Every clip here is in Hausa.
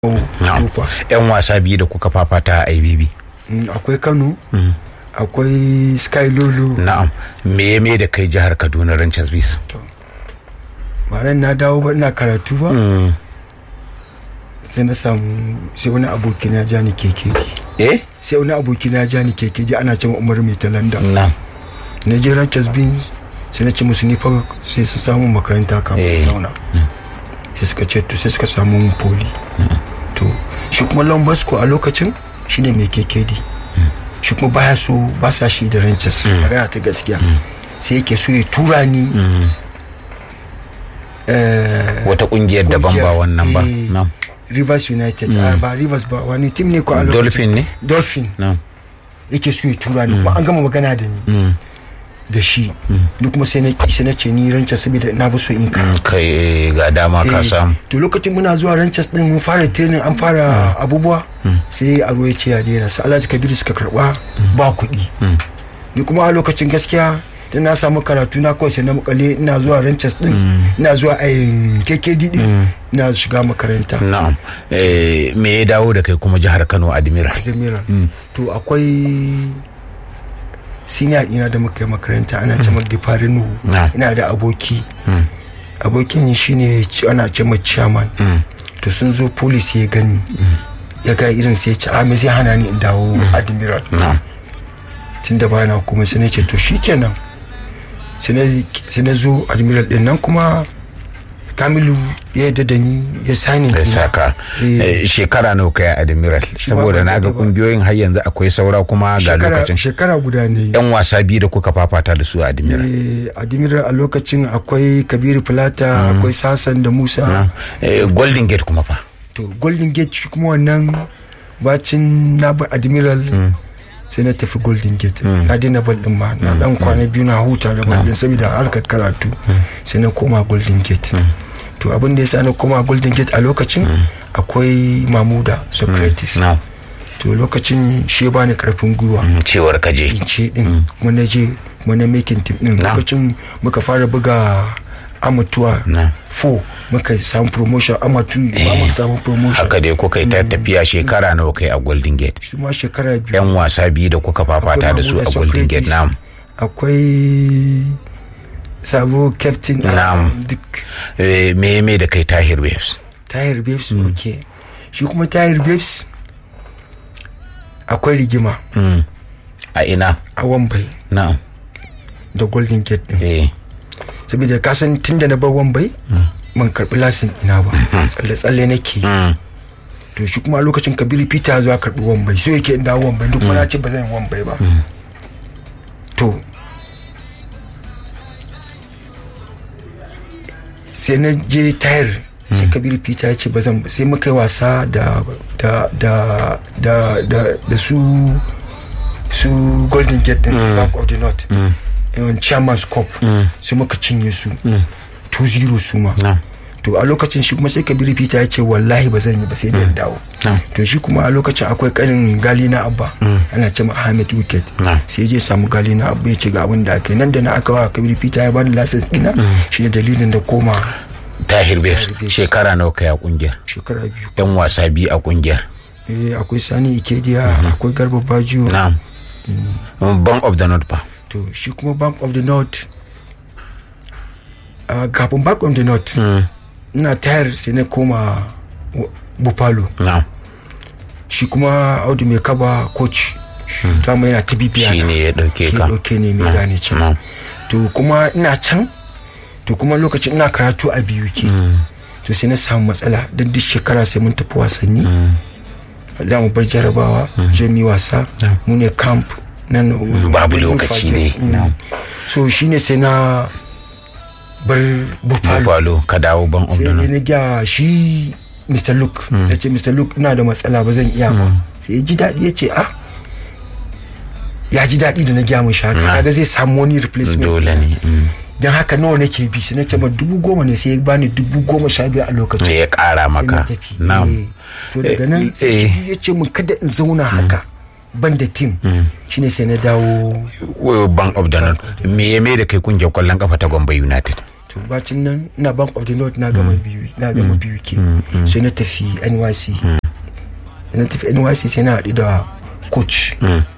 tufa yan wasa biyu da kuka fafata a ibb akwai kano akwai sky lulu na'am me ya me da kai jihar kaduna ranchers bis ba ran na dawo ba ina karatu ba sai na samu sai wani aboki na ja ni kekedi eh sai wani aboki na ja ni kekedi ana cewa umar mai talanda na'am na je ranchers beans sai na ce musu ni fa sai su samu makaranta Eh. kafin zauna sai suka ce to sai suka samu mun poli to shi kuma lambasco a lokacin shine mai kekedi shi kuma baya so ba sa shi da ranches magana ta gaskiya sai yake so ya tura ni eh, wata kungiyar daban ba kungiyar, wannan ba eh, na'am rivers united ah, ba rivers ba wani tim ne ko a lokacin dolphin ne dolphin na'am yake so ya tura ni kuma an gama magana da ni Mm. da shi ni kuma sai na ki sai na ce ni ranches saboda na bi so in ka Mm, kai eh, ga dama ka Eh, samu to lokacin muna zuwa ranches din mun fara training an fara abubuwa sai a ya ce ya daina su alhaji kabiru suka karba ba kuɗi ni kuma a lokacin gaskiya da na samu karatu na kawai sai na makale ina zuwa ranches din ina zuwa a KKD din ina shiga makaranta na'am Eh, me ya dawo da kai kuma jihar kano admiral Admiral to akwai senior ina da muka yi makaranta ana ce maka Gifari Nuhu Na. ina da aboki abokin shine ci- ana ce ma chairman to sun zo police ya gani ya ga irin sai ya ce a me zai hana ni in dawo admiral na'am tun da bana kuma sai na ce to shikenan sai na- sai na zo admiral din nan kuma kamilu ya yarda da ni ya sani da saka Eh, shekara nawa kai a admiral saboda na ga ba- kungiyoyin har yanzu akwai saura kuma ga shekara lokacin shekara guda ne yan wasa biyu da kuka fafata da su a admiral Eh, admiral a lokacin akwai kabiru filata akwai sasan da musa Eh, golden gate kuma fa to golden gate shi kuma wannan bacin na bar admiral sai na tafi golden gate na daina bal din ma na dan kwana biyu na huta da bal din saboda harkar karatu sai na koma golden gate to abin da ya sa na koma golden gate a lokacin akwai mamuda socrates na'am to lokacin shi ya bani karfin gwiwa Mm, cewar kaje in ce din kuma na je kuma na making team din Na. lokacin muka fara buga amatuwa Na. 4 muka samu promotion amatu ba muka samu promotion haka dai kuka yi ta tafiya shekara nawa kai a golden gate shi ma shekara biyu yan wasa biyu da kuka fafata da su a Akwai golden gate Socrates, na'am akwai sabo captain a Na'am. duk Eh, me me da kai tahir waves tayar babes ok shi kuma tayar babes akwai rigima Mm. a ina a wambai na'am da golden gate din eh saboda kasan tun da na bar wambai ban karbi lasin ina ba tsalle-tsalle nake yi Mm. to shi kuma a lokacin kabiru peter zuwa karbi wambai so yake in dawo wambai duk na ce ba zan yi wambai ba to sai na je tayar sai kabiru peter ya ce ba zan sai muka yi wasa da da da da da, da su su golden gate din bank of the north yawan chairman's cup sai muka cinye su 2-0 su ma na'am to a lokacin shi kuma sai kabiru peter ya ce wallahi ba zan yi ba sai da in dawo na'am to shi kuma a lokacin akwai kanin gali na abba ana ce ma ahmed wicket Na. sai je samu gali na abba ya ce ga abin da aka yi nan da na aka wa kabiru peter ya bani license ɗina shi ne dalilin da koma tahir waves Tahir Waves. shekara nawa kai a kungiyar shekara biyu yan wasa biyu a kungiyar eh akwai sani ikediya akwai garba bajiyo na'am bank of the north fa to shi kuma bank of the north uh, kafin bank of the north ina tayar sai na koma wa- bufalo na'am shi kuma audu mai kaba coach ta mai yana ta bibiya Shi na. ne ya ɗauke Shi ka. ɗauke ne mai gane can na'am to kuma ina can to kuma lokacin ina karatu a biyu ke to sai na samu matsala don duk shekara sai mun tafi wasanni za mu bar jarabawa je mu yi wasa mu ne camp nan babu lokaci ne. Mm. so shine sai na bar buffalo buffalo ka dawo bank of sai the north na gya shi mr luke ya ce mr luke ina da matsala ba zan iya ba sai ya ji daɗi ya ce ah ya ji daɗi da na gya mun shaka kaga zai samu wani replacement dole ne mm. don haka nawa nake bi sai na ce ma dubu goma ne sai ya bani dubu goma sha biyar a lokacin sai ya kara sai na maka tafi na'am Eh, to daga nan sai Eh. shi ya ce min kada in zauna haka ban da tim shine sai na dawo Wo- bank of the north me ya mai da kai kungiyar kwallon kafa ta gombe united to bacin nan ina bank of the north na gama biyu na gama biyu ke sai na tafi nyc da na tafi nyc sai na haɗu da coach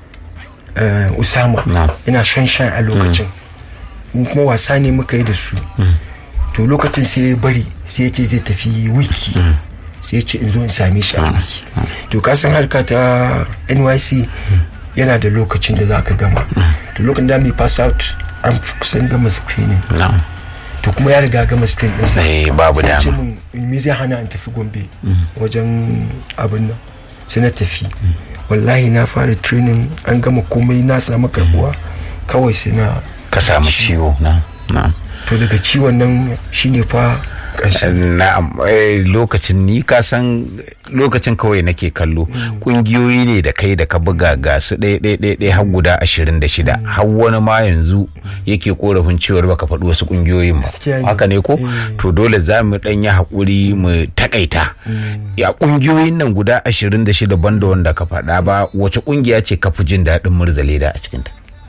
eh, usama Na. ina shan shan a lokacin Mu kuma wasa ne muka yi da su to lokacin sai ya bari sai ya ce zai tafi wiki sai ya ce in zo in same shi a wiki to ka san harka ta nyc yana da lokacin da za ka gama to lokacin da mai pass out an fi kusan gama screening na'am to kuma ya riga gama screen ɗinsa Eh, babu sai ce dama. min me zai hana in tafi gombe wajen abin nan sai na tafi wallahi na fara training an gama komai na samu karbuwa kawai sai na ka samu ciwo na na'am to daga ciwon nan shine fa ƙarshen na'am eh, lokacin ni ka san lokacin kawai nake kallo kungiyoyi ne da kai da ka buga ga su ɗaya ɗaya ɗaya ɗaya har guda ashirin da shida har wani ma yanzu yake korafin cewar baka faɗi wasu kungiyoyin ba Gaskiya ne. haka ne ko Eh. to dole za mu ɗan yi haƙuri mu takaita ya kungiyoyin nan guda ashirin da shida banda wanda ka faɗa ba wace kungiya ce ka fi jin daɗin murzaleda a cikinta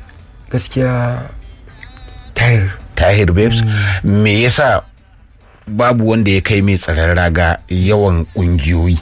gaskiya tayar tahir babes me yasa babu wanda ya kai mai tsaron raga yawan kungiyoyi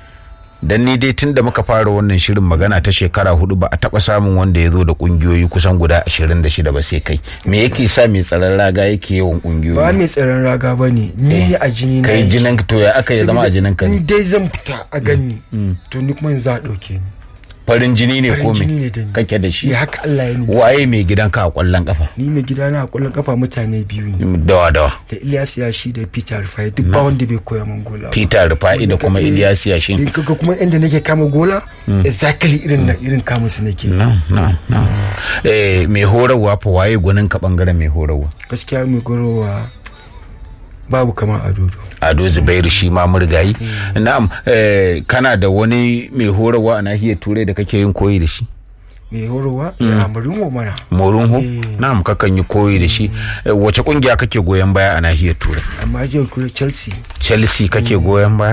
dan ni dai tun da muka fara wannan shirin magana ta shekara hudu ba a taba samun wanda ya zo da kungiyoyi kusan guda 26 ba sai kai me yake sa mai tsaron raga yake yawan ba kungiyoyi mai tsaron raga ba ne ni ne a jini na kai yake. jinin to ya aka ya zama a Saboda jinin ka ne in dai zan fita a ganni to ni kuma za a ɗauke ni farin jini ne ko farin jini me ne da ni kake da shi ya haka Allah ya ni waye mai gidanka a kwallon kafa ni mai gida na a kwallon kafa mutane biyu ne dawa dawa da Ilyas Yashi da Peter Rufai duk ba wanda bai koya min gola ba. Peter Rufa'i da kuma Eh, Ilyas Yashin in kaga kuma inda nake kama gola exactly irin na irin kama su nake na'am na'am na'am eh mai horarwa fa waye gwanin ka bangaren mai horarwa gaskiya mai gorowa babu kamar adodo ado zubairu shi ma murgayi na'am eh, kana da wani mai horarwa a nahiyar turai da kake yin koyi da shi mai horowa ya amarin wa mana morunho Eh. na'am kakan yi koyi da shi Eh, wace kungiya kake goyon baya a nahiyar turai amma jiyar kula chelsea chelsea kake goyon baya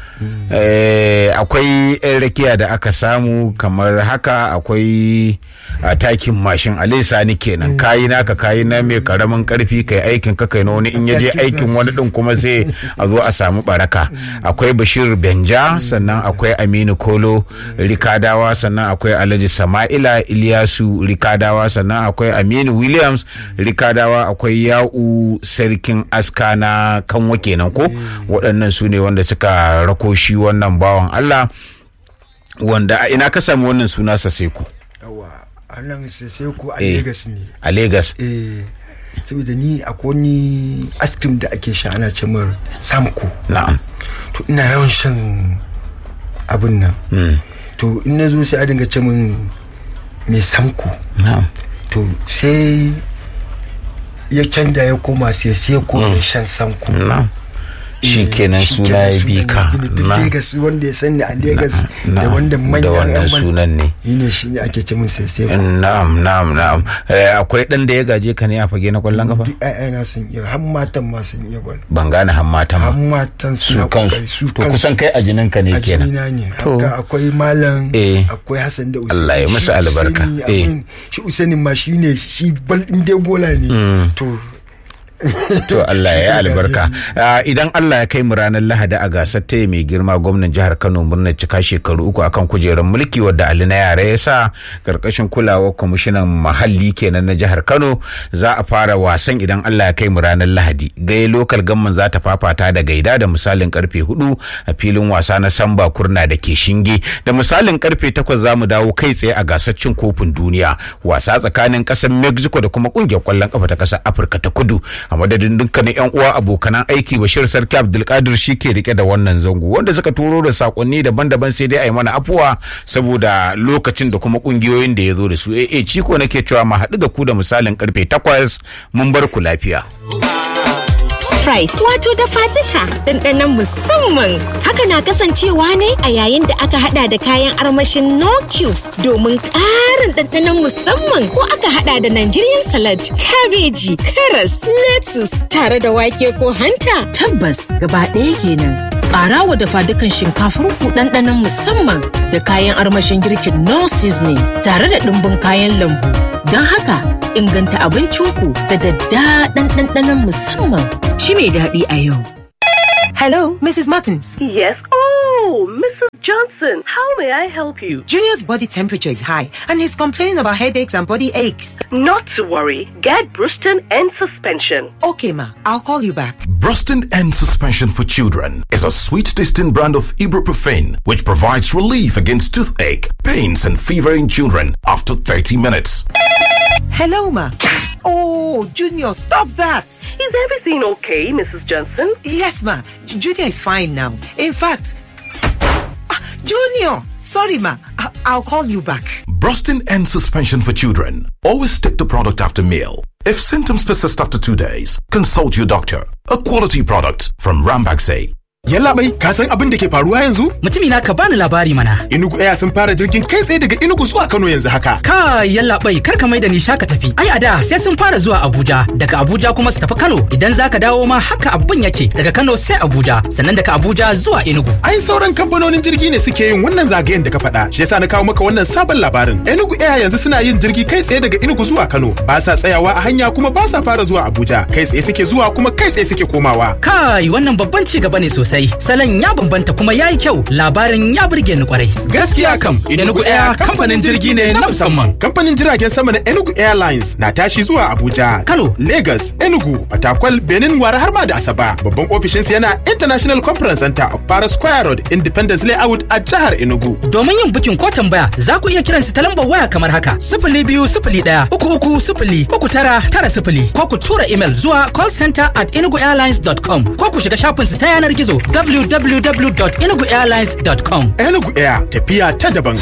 Eh, akwai yan rakiya da aka samu kamar haka akwai a takin mashin alai sani kenan kayi naka kayi na mai karamin karfi kai aikin ka kai na wani in yaje aikin wani din kuma sai a zo a samu baraka akwai bashir benja sannan akwai aminu kolo rikadawa sannan akwai alhaji sama'ila iliyasu rikadawa sannan akwai aminu williams rikadawa akwai ya'u sarkin aska na kanwa kenan ko waɗannan su ne wanda suka rako shi wannan bawan allah wanda a ina ka sami wannan suna saseku yawa a nan sai ko a Eh. Legas ne a lagos eh saboda ni akwai wani ice cream da ake sha ana ce mar samko na'am to ina yawan shan abin nan to in na zo sai a dinga ce min mai samko na'am to sai ya canja ya koma sai sai ko mai shan sanko na'am shi kenan Shi suna ya kenan bi sunan ka ya bi ni. Duk na Legas wanda ya sani a Legas da na'am, wanda da manyan wannan yan man- sunan ne shi ne shi ne ake ce min sai sai na'am na'am na'am Eh, akwai dan da ya gaje ka ne a fage na kwallon kafa duk ƴaƴana sun iya har matan ma sun iya bal ban gane han mata har ma matan su suna kokari kansu su to kusan kai a jinin ka ne a kenan jinina ne To. haka akwai malam Eh. akwai hassan da usaini Allah ya musu Shi albarka. Usaini, Eh. abin- shi usaini ma shi ne shi bal in dai bola ne to to Allah ya yi albarka Ah, idan Allah ya kai mu ranar Lahadi a gasar ta mai girma gwamnan jihar Kano murnar cika shekaru uku akan kujerar mulki wadda Ali na yara ya sa karkashin kulawar kwamishinan muhalli kenan na jihar Kano za a fara wasan idan Allah ya kai mu ranar Lahadi gai lokal gamman za ta fafata da gaida da misalin karfe hudu a filin wasa na Samba Kurna da ke Shinge da misalin karfe takwas za mu dawo kai tsaye a gasar cin kofin duniya wasa tsakanin kasar Mexico da kuma kungiyar kwallon kafa ta kasar Afirka ta Kudu a madadin dukkanin yan uwa abokanan aiki Bashir Sarki Abdulkadir shi ke rike da wannan zango wanda suka turo da sakonni daban-daban sai dai a yi mana afuwa saboda lokacin da kuma kungiyoyin da ya zo da su eh eh ciko nake cewa mu haɗu da ku da misalin karfe takwas mun bar ku lafiya. Price wato dafa duka ɗanɗanon musamman. Haka na kasancewa ne a yayin da aka hada da kayan armashin no cubes domin ƙarin ɗanɗanon musamman ko aka hada da Nigerian salad, kabeji, karas, lettuce tare da wake ko hanta. Tabbas gaba ɗaya kenan. Ƙara wa dafa dukan shinkafar ku ɗanɗanon musamman da kayan armashin girkin no seasoning tare da ɗumbin kayan lambu. Don haka inganta abincinku da daddaɗan ɗanɗanon musamman shi mai daɗi a yau. Hello, Mrs. Martins. Yes. Oh, Mrs. Johnson, how may I help you? Junior's body temperature is high and he's complaining about headaches and body aches. Not to worry. Get Bruston and suspension. Okay, ma, I'll call you back. Bruston and Suspension for Children is a sweet tasting brand of ibuprofen which provides relief against toothache, pains, and fever in children after 30 minutes. Hello, ma. Oh, Junior, stop that. Is everything okay, Mrs. Johnson? Yes, ma. J- Junior is fine now. In fact, Ah, Junior, sorry, ma. I- I'll call you back. Brustin and Suspension for Children. Always take the product after meal. If symptoms persist after two days, consult your doctor. A quality product from Rambaxay. Yallaɓai, ka san abin da ke faruwa yanzu? Mutumi na ka bani labari mana. Inugu Air sun fara jirgin kai tsaye daga Inugu zuwa Kano yanzu haka. Ka yallaɓai kar ka mai da ni shaka tafi. Ai a da sai sun fara zuwa Abuja, daga Abuja kuma su tafi Kano. Idan za ka dawo ma haka abin yake daga Kano sai Abuja, sannan daga Abuja zuwa Enugu. Ai sauran kamfanonin jirgi ne suke yin wannan zagayen da ka faɗa. Shi yasa na kawo maka wannan sabon labarin. Enugu Air yanzu suna yin jirgi kai tsaye daga Enugu zuwa Kano. Ba sa tsayawa a hanya kuma ba sa fara zuwa Abuja. Kai tsaye suke zuwa kuma kai tsaye suke komawa. Kai wannan babban ci gaba ne sosai. Salon ya bambanta kuma yayi kyau. Labarin ya burge ni kwarai. Gaskiya kam, Enugu Air kamfanin jirgi ne na musamman. Kamfanin jiragen sama na Enugu Airlines na tashi zuwa Abuja, Kano. Lagos, Enugu, Fatakwal, Benin, Wara har ma da Asaba. Babban ofishinsa yana International Conference Center of Para Square Road, Independence Layout a jihar Enugu. Domin yin bukin ko tambaya za ku iya kiran su ta lambar waya kamar haka sifili biyu sifili ɗaya uku uku sifili uku tara tara sifili ko ku tura email zuwa callcenter at enuguairlines.com ko ku shiga shafin su ta yanar gizo www.enuguairlines.com. Enugu Air tafiya ta daban.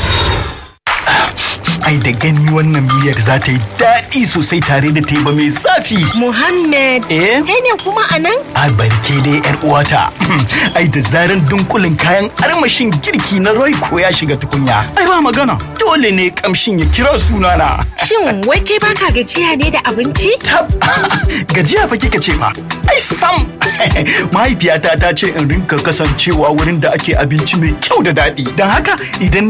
Ai da gani wannan miyar za ta yi daɗi sosai tare da teba mai zafi. Muhammad, Eh? kai ne kuma a nan? A barke dai yar uwata. Ai da zaran dunkulin kayan armashin girki na Royco ya shiga tukunya. Ai ba magana. Dole ne kamshin ya kira sunana. Shin wai kai baka gajiya ne da abinci? Tab gajiya fa kika ce fa. Ai sam. Mahaifiyata ta ce in rinka kasancewa wurin da ake abinci mai kyau da daɗi. Don haka idan